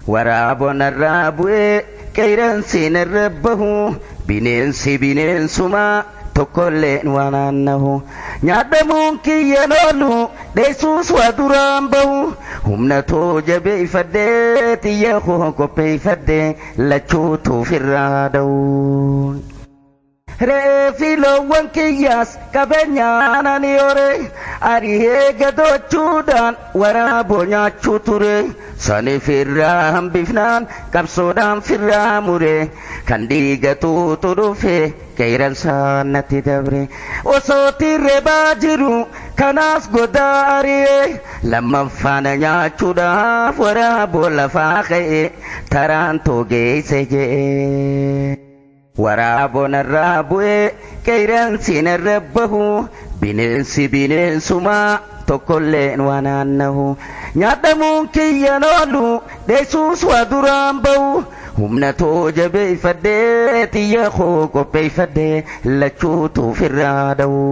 waraabonarraa bu'ee qeeransiin irra bahu bineensi bineensumaa tokkolleen waan aannahu nyaadhamuun kiyyan oolu dheessuus waa duraan bahu humna too jabeeffadhee xiyya koo qopheeffadhee lachuutuuf irraa da'u. Reefi loowwan kiyyaas qabeenyaan ani hore ari'ee gadoochuudhaan waraaboo nyaachuu ture saniif irraa hambifnaan qabsoodhaan firraa mure kan dhiigatuutu dhufe qeeransaan natti dabre osoo tirrebaa jiru kanaas godaa ari'ee lammaffaan nyaachuudhaaf waraaboo lafaa ka'e taraan toogeesse je'e. waraabonarraa bu'ee qeeransiin irra bahu bineensi bineensumaa tokkolleen waan aannahu nyaadhamuun kiyyan oolu dheessuus waa duraan bahu humna too jabeeffadhee xiyya koo qopheeffadhee lachuutuuf irraa da'u.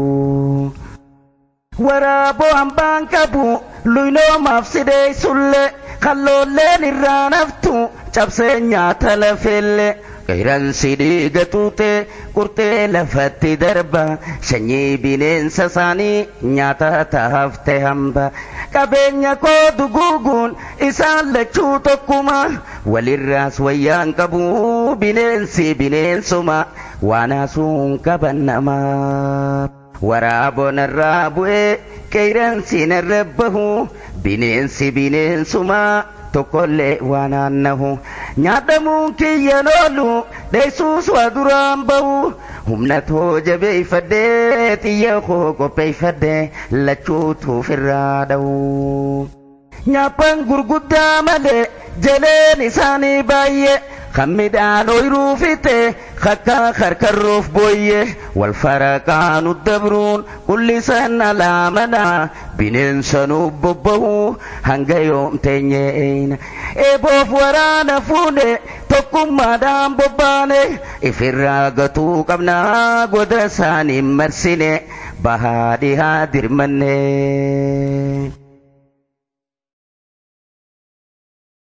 Waraaboo hambaan qabu luynoomaaf sidee sullee kalloolleen irraa naftu cabsee nyaata lafeellee. qeeransi dhiiga tuute qurtee lafatti darba sanyii bineensa isaanii nyaata taafte hamba qabeenya koo duguuguun isaan lachuu tokkuma walirraas wayyaan qabu bineensi bineensuma waan haasuun qaban namaa. waraabonarraa bu'ee qeeransiin irra bahu bineensi bineensumaa tokkollee waan aannahu nyaadhamuun kiyyan oolu dheessuus waa duraan bahu humna too jabeeffadhee xiyya koo qopheeffadhee lachuutuuf irraa da'u. Nyaaphan gurguddaa malee jaleen isaanii baay'ee kan midhaan ooyiruu fixe kakka karkarroof booyye wal faraqaanu dabruun qullisan alaamana bineensa nu bobbahu hanga yoom teenyeena eeboof waraana fuune tokkummaadhaan bobbaane ifirraa gatuu qabna goda isaanii marsine bahaa dhihaa dirmanne.